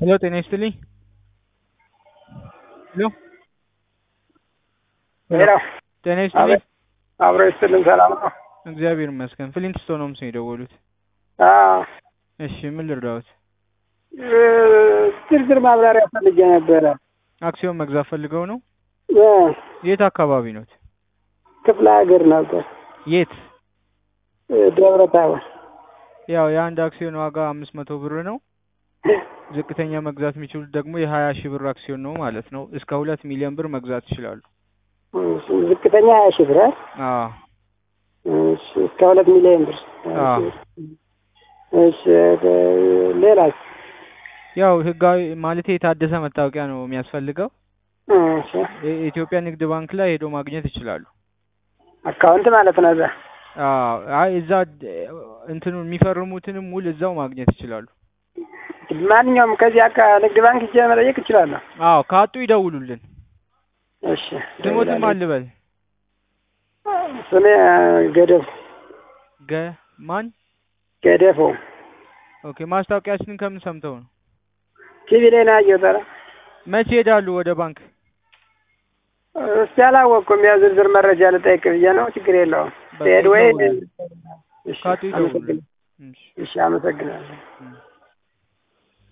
ሄሎ ጤና ይስጥልኝ። ሄሎ ሄሎ ጤና ይስጥልኝ። አብሮ ይስጥልን። ሰላም ነው? እግዚአብሔር ይመስገን። ፍሊንት ስቶን ሆምስ ነው የደወሉት። አዎ፣ እሺ ምን ልርዳዎት? እ፣ ዝርዝር ማብራሪያ ፈልጌ ነበረ። አክሲዮን መግዛት ፈልገው ነው? እ፣ የት አካባቢ ኖት? ክፍለ ሀገር ነበር። የት? እ፣ ደብረ ታቦር። ያው የአንድ አክሲዮን ዋጋ አምስት መቶ ብር ነው። ዝቅተኛ መግዛት የሚችሉት ደግሞ የሀያ ሺህ ብር አክሲዮን ነው ማለት ነው። እስከ ሁለት ሚሊዮን ብር መግዛት ይችላሉ። እሺ፣ ዝቅተኛ ሀያ ሺህ ብር አይደል? አዎ እሺ፣ እስከ ሁለት ሚሊዮን ብር። አዎ። እሺ፣ እ፣ ሌላስ? ያው ህጋዊ ማለት የታደሰ መታወቂያ ነው የሚያስፈልገው። እሺ፣ የኢትዮጵያ ንግድ ባንክ ላይ ሄዶ ማግኘት ይችላሉ። አካውንት ማለት ነው። እዛ አዎ አይ እዛ እንትኑ የሚፈርሙትንም ውል እዛው ማግኘት ይችላሉ። ማንኛውም ከዚህ አካ ንግድ ባንክ ሂጄ መጠየቅ እችላለሁ። አዎ ካጡ ይደውሉልን። እሺ፣ ስሞትም አልበል ስሜ ገደፍ ገ ማን ገደፎ ኦኬ። ማስታወቂያችንን ከምን ሰምተው ነው? ቲቪ ላይ ነው ያየሁት። ኧረ መቼ ሄዳሉ ወደ ባንክ? እስቲ አላወቅኩም። ያው ዝርዝር መረጃ ልጠይቅ ብዬ ነው። ችግር የለውም። በቃ ሄድ ወይ ይደውሉልን። እሺ፣ ካጡ ይደውሉልን። አመሰግናለሁ። እሺ እሺ፣ አመሰግናለሁ። እም።